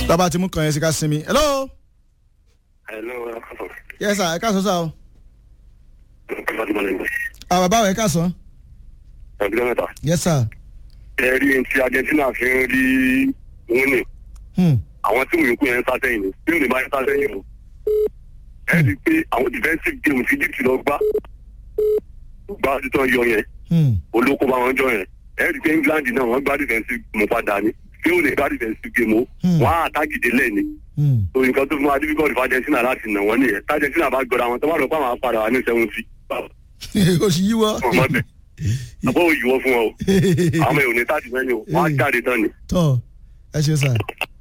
bàbá tí mú kàn yẹn sí ká sinmi. hello. hello yes sir ẹ káàsán sá o. àwọn bàbá rẹ̀ káàsán. ẹgbẹ́ mẹ́ta. yes sir. ẹ rí ní ti argentina fi ń rí wúnì Hmm. àwọn tí òyìnbó yẹn ń sá sẹ́yìn ni tí òyìnbó yẹn sá sẹ́yìn o. ẹ rí i pé àwọn defensive game ti egypt lọ gbá gbá títọ́ yọ yẹn Hmm. olóko bá wọn jọ yẹn ẹ rí i pé england náà wọ́n gbá defensive game padà ni tí ó lè gbá defensive game o Hmm. wọ́n á àtàkìdé lẹ́ni Hmm. so nǹkan tó fún wa difficult fún argentina láti nà wọ́n nìyẹn tí argentina bá gbọ́dọ̀ àwọn tó bá lọ pa àwọn apàdà wa ní seventy o sì yíwọ́. ọmọ bẹ àbọ̀ òyìnbó fún ọ o àwọn ọmọ ìròyìn tá a ti mẹ́ni o wọ́n á jáde tán ni. tọ́ ẹ ṣe sá.